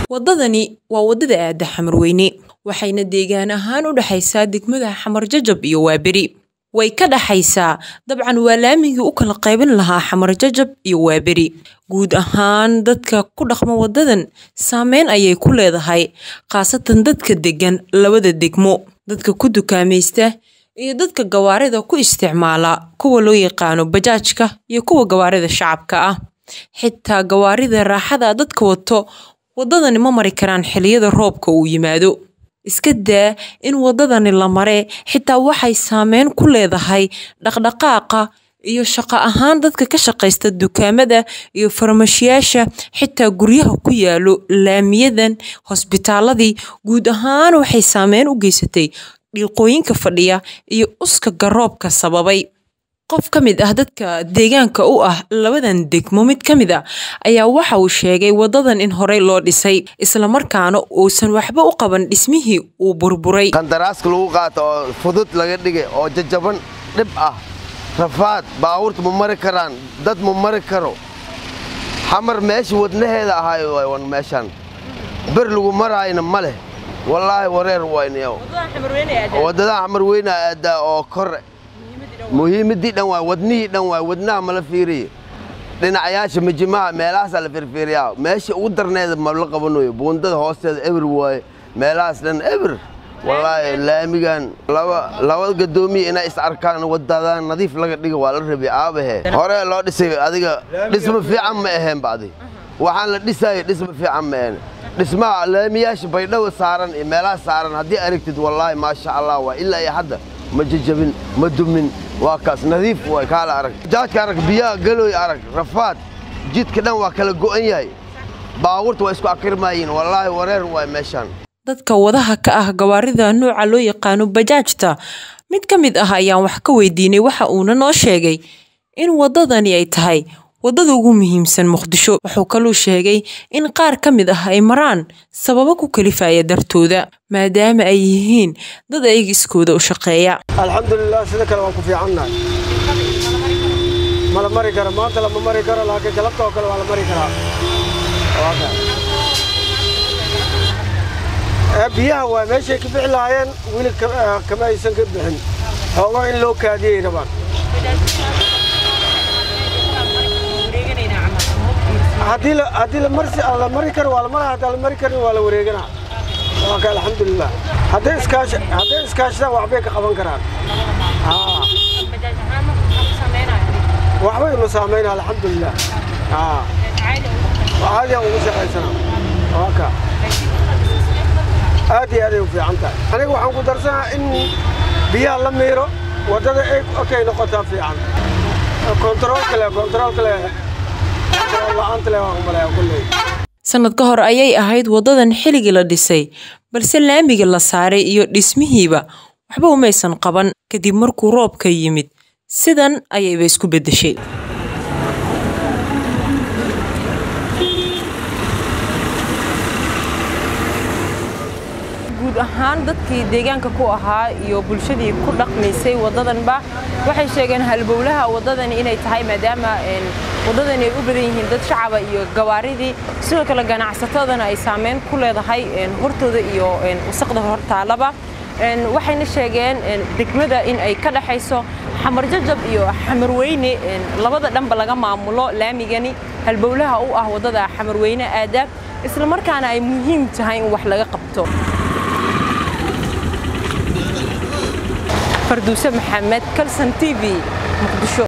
waddadani waa waddada aada xamarweyne waxayna deegaan ahaan u dhexaysaa degmada xamar jajab iyo waaberi way ka dhaxaysaa dabcan waa laamigii u kala qaybin lahaa xamar jajab iyo waaberi guud ahaan dadka ku dhaqma waddadan saameyn ayay ku leedahay khaasatan dadka deggan labada degmo dadka ku dukaamaysta iyo dadka gawaarida ku isticmaala kuwa loo yaqaano bajaajka iyo kuwa gawaarida shacabka ah xitaa gawaarida raaxada dadka wato waddadani ma mari karaan xilliyada roobka uu yimaado iska daa in waddadani la mare xitaa waxay saameyn ku leedahay dhaqdhaqaaqa iyo shaqo ahaan dadka ka shaqaysta dukaamada iyo farmashiyaasha xitaa guryaha ku yaalo laamiyadan hosbitaaladii guud ahaan waxay saameyn u geysatay dhiiqooyinka fadhiya iyo uska garoobka sababay qof ka mid ah dadka deegaanka u ah labadan degmo mid ka mid a ayaa waxa uu sheegay waddadan in horey loo dhisay islamarkaana uusan waxba u qaban dhismihii uu burburay qandaraaska lagu qaato oo fudud laga dhigay oo jajaban dhib ah rafaad baabuurta ma mari karaan dad ma mari karo xamar meesha wadnaheeda ahaayo wan meeshaan ber lagu maraayna ma leh wallaahi wareer waynayo waddadaha xamar weyna aadaa oo kore muhiimadii dhan waay wadnihii dhan waay wadnaha mala fiiriye dhinacayaasha mijimaha meelahaasaa la firfiiriyaa meesha ugu darneeda ma la qabanayo buundada hoosteeda eber waaye meelahaas dhan eber wallaahi laamigan laba gadoomiya inay is arkaan wadadaan nadiif laga dhiga waa la rabi aabahe hore loo dhisay adiga dhisma fiican ma aheen badi waxaan la dhisaayo dhisma fiican ma aheen dhismaha laamiyaasha baydhabo saaran iyo meelaha saaran haddii aragtid wallaahi maasha allah waa ilaa iyo hadda ma jajabin ma dumin waa kaas nadiif waay kaala arag jaajka arag biyaha galooy arag rafaad jidka dhan waa kala go'an yahay baabuurta waa isku akirmaayiin wallaahi wareer waay meeshaan dadka wadaha ka ah gawaarida nooca loo yaqaano bajaajta mid ka mid ah ayaan wax ka weydiinay waxa uuna noo sheegay in waddadani ay tahay waddada ugu muhiimsan muqdisho wuxuu kaluu sheegay in qaar ka mid ah ay maraan sababo ku kalifaya dartooda maadaama ay yihiin dad ayaga iskooda u shaqeeya alxamdulilah sida kale waan ku fiicannahay ma la mari karo maanta lama mari karo laakiin galabta oo kale waa la mari karaa biyaha waa meeshay ka bixi lahaayeen weli kama aysan ka bixin xoogo in loo kaadiyey rabaan haddii la mari karo waa la maraa haddaan la mari karin waa la wareeganaa waa ka alxamdulilah hadday iskaashadaan waxbay ka qaban karaan waxbay inu saamayna alxamdulilah caadiyan ugu shaqaysanaa waa ka aad iyo aaday u fiican tahay aniga waxaan ku darsanaa in biyaha la miiro waddada okay noqotaa fiican kontarool kale kontarool kale sanad ka hor ayay ahayd waddadan xilligii la dhisay balse laamiga la saaray iyo dhismihiiba waxba umaysan qaban kadib markuu roobka yimid sidan ayayba isku beddeshay guud ahaan dadkii deegaanka ku ahaa iyo bulshadii ku dhaqmaysay waddadanba waxay sheegeen halbowlaha waddadani inay tahay maadaama waddadani ay u badan yihiin dad shacaba iyo gawaaridii sidoo kale ganacsatadana ay saameyn ku leedahay hortooda iyo wasaqda hortaalaba waxayna sheegeen degmada in ay ka dhexayso xamar jajab iyo xamarweyne labada dhanba laga maamulo laamigani halbowlaha u ah waddada xamarweyne aada islamarkaana ay muhiim tahay in wax laga qabto farduuse maxamed kalson t v muqdisho